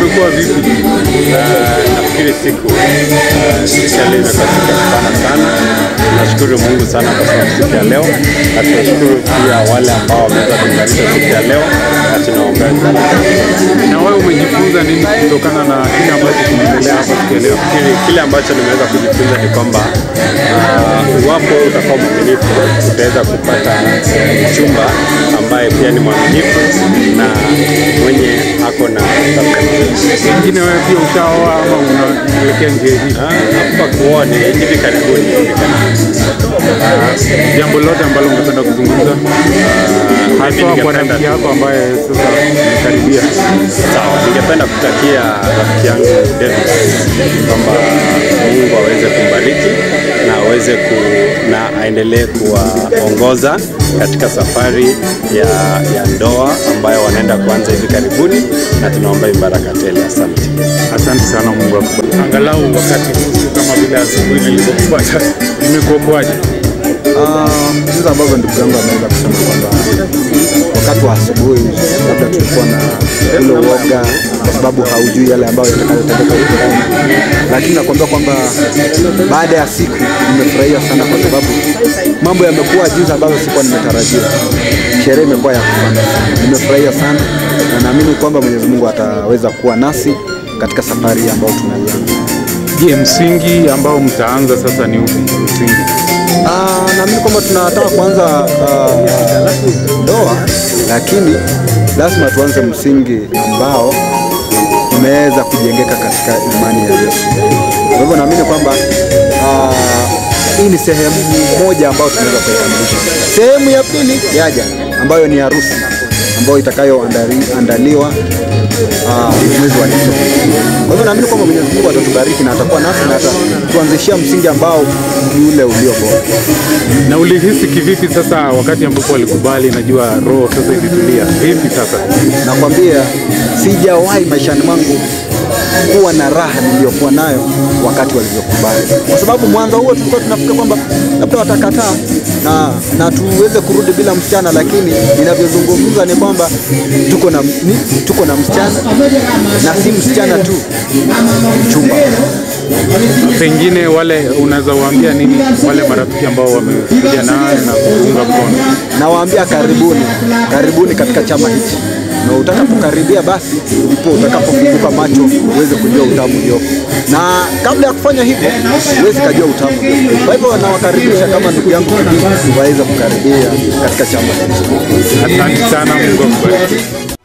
imekuwa vipi? nafikiri siku uh, siku ya leo imekuwa siku ya kufana sana. Nashukuru Mungu sana kwa sababu siku ya leo, na tunashukuru pia wale ambao wameweza kuunganisha siku ya leo, na tunaombea sana. Na wewe umejifunza nini kutokana na kile ambacho kinaendelea hapa siku ya leo? Kile, kile ambacho nimeweza kujifunza ni kwamba uh, iwapo utakuwa mwaminifu utaweza kupata mchumba ambaye pia ni mwaminifu na mwenye ako na tabia nzuri. Pengine wewe pia ushaoa ama unaelekea njia hii? Ah, hapa kuoa ni hivi karibuni, hivi karibuni. Jambo lote ambalo ungependa kuzungumza haswa kwa ningependa- rafiki yako ambaye sasa amekaribia? Sawa, ningependa kutakia rafiki yangu David kwamba Mungu aweze kumbariki na aweze ku, na aendelee kuwaongoza katika safari ya, ya ndoa ambayo wanaenda kuanza hivi karibuni, na tunaomba baraka tele. Asante. Asante sana, Mungu akubariki. Angalau wakati huu sio kama vile asubuhi nilipokupata. Imekuwa kwaje? Ah, jinsi ambavyo ndugu yangu ameweza kusema kwamba wakati wa asubuhi labda tulikuwa na ule uoga kwa sababu haujui yale ambayo yatakayotendeka huko ndani, lakini nakwambia kwamba baada ya siku nimefurahia sana kwa sababu mambo yamekuwa jinsi ambavyo sikuwa nimetarajia. Sherehe imekuwa ya kufana sana, nimefurahia sana na naamini kwamba Mwenyezi Mungu ataweza kuwa nasi katika safari ambayo tunaianza. Je, msingi ambao mtaanza sasa ni upi? Msingi Ah, naamini kwamba tunataka kuanza ah, ndoa, lakini lazima tuanze msingi ambao umeweza kujengeka katika imani ya Yesu. Kwa hivyo naamini kwamba ah, hii ni sehemu moja ambayo tunaweza kuikamilisha. Sehemu ya pili yaja ambayo ni harusi ambayo itakayoandaliwa ah, mwezi wa Desemba. Kwa hivyo naamini kwamba Mwenyezi Mungu atatubariki na atakuwa nasi na atatuanzishia msingi ambao ni ule ulio bora. na ulihisi kivipi sasa wakati ambapo walikubali? Najua roho sasa ilitulia. Vipi sasa? Nakwambia sijawahi maishani mwangu kuwa na raha niliyokuwa nayo wakati walivyokubali, kwa sababu mwanzo huo tulikuwa tunafikiri kwamba labda watakataa na, na tuweze kurudi bila msichana, lakini ninavyozungumza ni kwamba tuko na, ni, tuko na msichana na si msichana tu, mchumba. Pengine wale unaweza waambia nini wale marafiki ambao wamekuja naye na kuunga mkono? Nawaambia karibuni, karibuni katika chama hichi, na utakapokaribia basi ndipo utakapofunguka macho uweze kujua utamu uliopo, na kabla ya kufanya hivyo huwezi kujua utamu uliopo. Kwa hivyo nawakaribisha kama ndugu yangu waweze kukaribia katika chama hichi. Asante sana, Mungu akubariki.